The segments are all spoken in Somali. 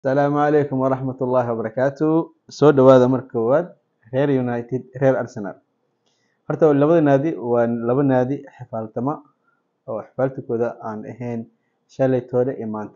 asalaamu calaykum waraxmat ullaahi wabarakaatu soo dhawaada marka koowaad reer united reer arsenal horta labada naadi waa laba naadi xifaaltama oo xifaaltankooda aan ahayn shalay toole iyo maanta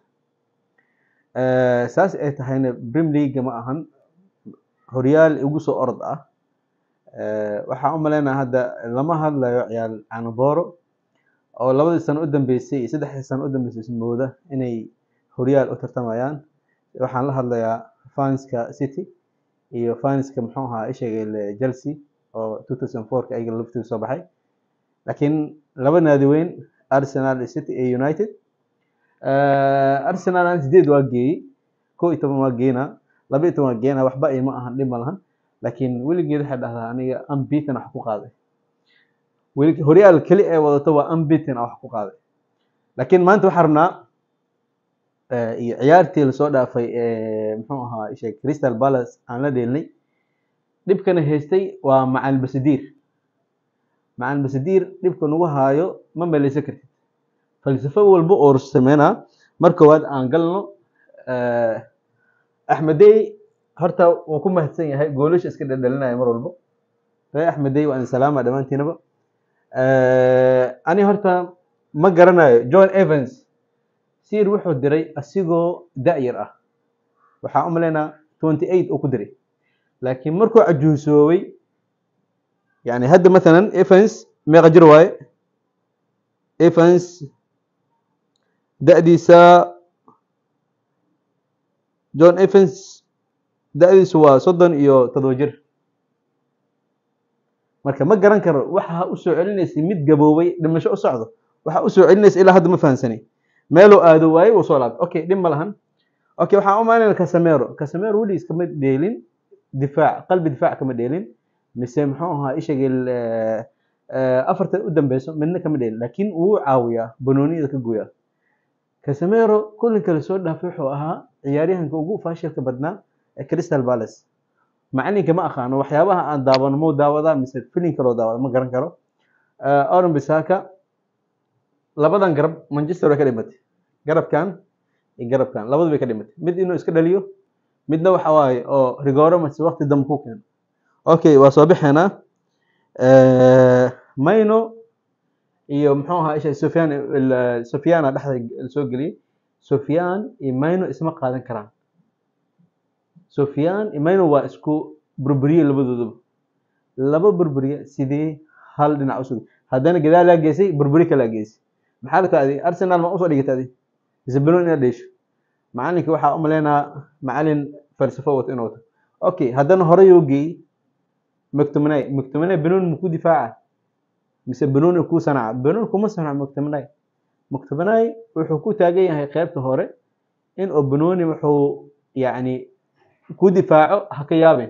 saas ay tahayna brim leaga ma ahan horyaal igu soo orod ah waxaan u maleynaha hadda lama hadlayo ciyaal canaboro oo labadii sano u dambeysay iyo saddexdii sano u dambeysay ismooda inay horyaal u tartamayaan waxaan la hadlayaa fanska city iyo fanska muxuu ahaa isheegay chelsea oo 2004 ayaga laftiisa soo baxay laakiin laba naadi weyn arsenal iyo city iyo united arsenal aan sideed waa geeyey kow iyo toban waa geena laba iyo toban waa geena waxba ima ahan dhib ma lahan laakiin weligeed waxay dhahdaa aniga unbeaten wax ku qaaday weli horyaal keli ee wadato waa unbeaten wax ku qaaday laakiin maanta waxaan rabnaa iyo ciyaartii lasoo dhaafay muxuu ahaa ishe crystal palace aan la dheelnay dhibkana haystay waa macal basadiir macal basadiir dhibka nagu haayo ma meleysan kartid falsafo walba oo sameynaa mar koowaad aan galno axmedey horta wuu ku mahadsan yahay goolasha iska dhaldhalinaya mar walbo ree axmedey waa idin salaama dhammaantiinaba ani horta ma garanayo john evans sir wuxuu diray asigoo da-yar ah waxaa u maleynaa twenty eight uu ku diray laakiin markuu cajuusoobay yani hadda mathalan evans meeqa jir waaye evans da-diisa john evans da-diisu waa soddon iyo todoba jir marka ma garan karo waxa u soo celinaysay mid gaboobay dhimasho u socdo waxa u soo celinaysa ilaa hadda ma fahansanay meeluu aado waayey wuu soo laabtay okay dhib ma lahan okay waxaan u malinaya casamero casamero weligiis kama dheelin difaac qalbi difaac kama dheelin mise muxuu ahaa ishagil afartan u dambeyso midna kama dheelin laakiin wuu caawiyaa banooniyada ka gooyaa casamero kulinka lasoo dhaafay wuxuu ahaa ciyaaryahanka ugu faashilka badnaa ee crystal palace macalinka ma aqaano waxyaabaha aan daawano mau daawadaa mise filinka loo daawada ma garan karo oran bisaka labadan garab manchester way ka dhimatay garabkan iyo garabkan labadu bay ka dhimatay mid inuu iska dhaliyo midna waxa waaye oo rigoro mase waqti dambe ku keeno okay waa soo bixeenaa mayno iyo muxuu ahaa isha sufyaan sufyaana dhexda soo geliyey sufyaan iyo mayno isma qaadan karaan sufyaan iyo mayno waa isku burburiye labadoodaba laba burburiye sidee hal dhinac usug haddana gadaal laa geysay burburi kalaa geysay maxaa la kaaday arsenal ma usoo dhigata adi mise banoon inaad dheesho macalinka waxaa u maleynaa macalin falsafo wato inuu wato okay haddana hore yoo geeyey mctominay mctominay banoon maku difaaca mise banoon kuu sanaca banoon kuma sanaco mctominay mctominay wuxuu ku taagan yahay qeybta hore in oo banooni wuxuu yacni ku difaaco ha ka yaabin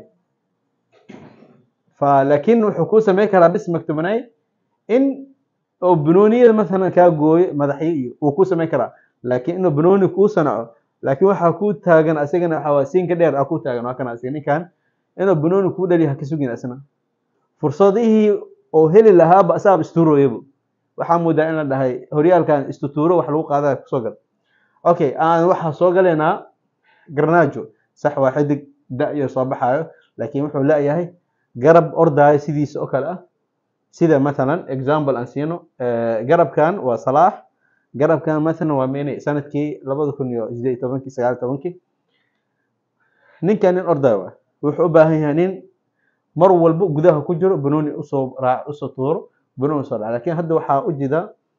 fa laakiin wuxuu ku sameyn karaa bis mctominay in oo banooniyada mathalan kaa gooyo madaxyo iyo wuu ku samayn karaa laakiin inuu banooni kuu sanaco laakiin waxaa ku taagan asagana waxaa waa siinka dheer ah ku taagan waa kana asiga ninkan inuu banooni kuu dhaliyo ha ka sugin asna fursadihii oo heli lahaaba asaaba istuurooyaba waxaa moodaa in la dhahay horyaalkan istutuuro wax lagu qaadaya kusoo gal okay aan waxaa soo galaynaa garnaajo sax waa xidig da-yo soo baxaayo laakiin wuxuu la-yahay garab ordaayo sidiisa oo kale ah sida mathalan example aan siino garabkan waa salaax garabkan mathalan waa mene sanadkii labada kun iyo sideed iyo tobankii sagaal iyo tobankii ninkan nin ordayo ah wuxuu u baahan yahay nin mar walba gudaha ku jiro banooni usoo raac usoo tuuro banooni usoo dhaca lakin hadda waxaa u jida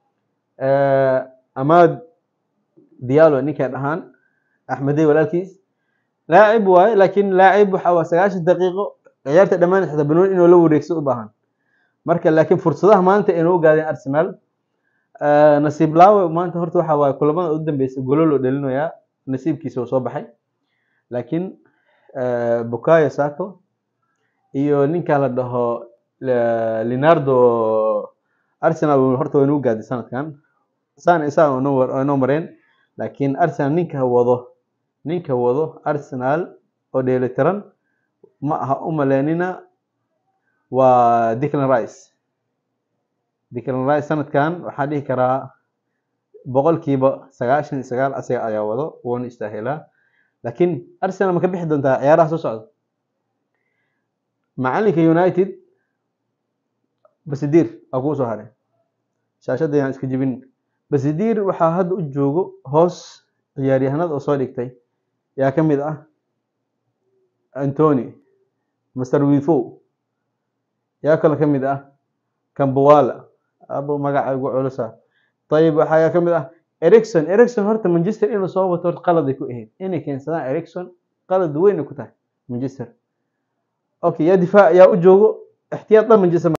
amaad diallo ninkay dhahaan axmedey walaalkiis laacib waaye laakiin laacib waxa waa sagaashan daqiiqo ciyaarta dhammaan xita banooni inuu la wareegsado u baahan marka laakiin fursadaha maanta aynu u gaadeen arsenal nasiib laawe maanta horta waxa waaye kulamada u dambeysay golo loo dhalinayaa nasiibkiisa uu soo baxay laakiin bukayo sako iyo ninka la dhaho leonardo arsenal horta waynu u gaaday sanadkan san isaa inoo mareen laakiin arsenal ninka wado ninka wado arsenal oo dheelitiran ma aha u maleynina waa Declan Rice Declan Rice sanadkan waxaa dhihi karaa boqolkiiba sagaashan iyo sagaal asaga ayaa wado wuuna istaahilaa laakiin arsenal ma ka bixi doontaa ciyaaraha soo socda macalinka united basidiir aa kuu soo haray shaashadda yaan iska jebin basidiir waxaa hadda u joogo hoos ciyaaryahanada oo soo dhigtay yaa ka mid ah antony master withow yaa kale ka mid ah kambawala abo magaca ugu culusa ayib waxaa ka mid ah ericson ericson horta manchester inuu soo wato horta qaladay ku ahayd inay keensadaan ericson qalad weyn ay ku tahay manchester okay yaa difaac yaa u joogo ixtiyaad dhan manchester